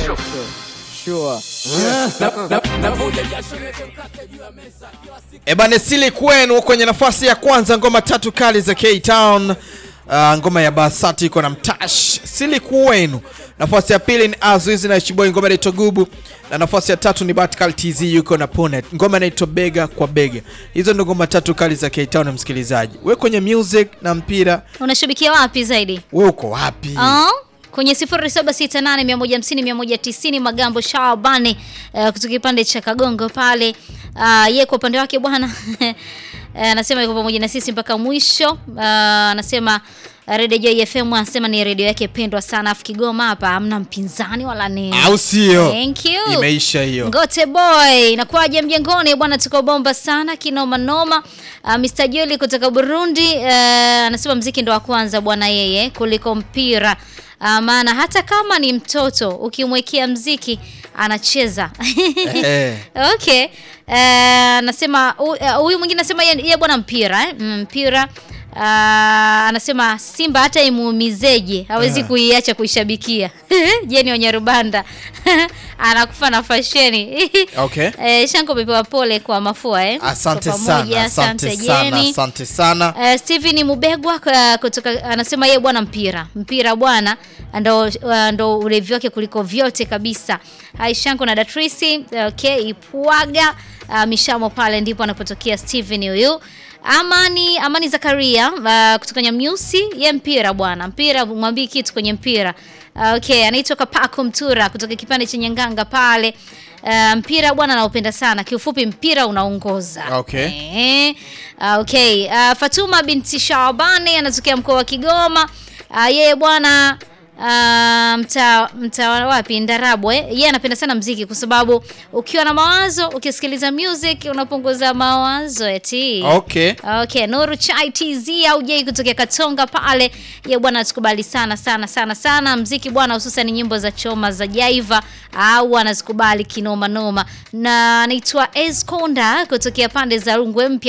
Sure. Ebane Sili kwenu kwenye nafasi ya kwanza, ngoma tatu kali za K-Town. Uh, ngoma ya Basati iko na Mtash. Sili kwenu. Nafasi ya pili ni Azizi na Chiboy, ngoma inaitwa Gubu, na nafasi ya tatu ni Batkal TZ yuko na Ponet, ngoma inaitwa Bega kwa Bega. Hizo ndo ngoma tatu kali za K-Town. Msikilizaji, we kwenye music na mpira, Unashabikia wapi zaidi? we uko wapi? Ah, kwenye 0768150190 Magambo Shabani uh, kutoka kipande cha Kagongo pale. Uh, ye kwa upande wake bwana eh, anasema yuko pamoja na sisi mpaka mwisho. Uh, anasema Radio Joy FM anasema ni redio yake pendwa sana, afu Kigoma hapa hamna mpinzani wala nini. Au sio? Thank you. Imeisha hiyo. Ngote boy, inakuwaje mjengoni bwana, tuko bomba sana kinoma noma. Uh, Mr. Joli kutoka Burundi uh, anasema mziki ndo wa kwanza bwana yeye kuliko mpira. Uh, maana hata kama ni mtoto ukimwekea mziki anacheza. Eh. Okay. Uh, anasema hu- uh, huyu mwingine anasema yeye yeye bwana mpira eh? Mm, mpira Uh, anasema Simba hata imuumizeje hawezi Ah. kuiacha kuishabikia. Jeni Wanyarubanda anakufa na fasheni. Okay. Eh, Shanko umepewa pole kwa mafua eh. Asante Kwa sana, pamoja, asante sana, Jeni. asante sana. Uh, Steven Mubegwa uh, kutoka anasema yeye bwana mpira mpira bwana ndo, uh, ndo ulevi wake kuliko vyote kabisa. Hai Shanko na Datrisi okay, Ipwaga uh, Mishamo pale ndipo anapotokea Steven huyu. Amani Amani Zakaria uh, kutoka Nyamnyusi ye mpira bwana mpira mwambii kitu kwenye mpira uh, okay anaitwa Kapako Mtura kutoka kipande cha Nyanganga pale uh, mpira bwana naupenda sana kiufupi mpira unaongoza Okay. Eh, ah, okay. Ah, Fatuma binti Shabani anatokea mkoa wa Kigoma. Ah, yeye bwana ah, mta mta wapi Ndarabwe. Yeye anapenda sana mziki kwa sababu ukiwa na mawazo, ukisikiliza music unapunguza mawazo eti. Okay. Okay, Nuru Chai TZ au J kutokea Katonga pale. Ye bwana atukubali sana sana sana sana mziki bwana, hususan nyimbo za choma za Jaiva au anazikubali kinoma noma. Na anaitwa Esconda kutokea pande za Rungwe Mpya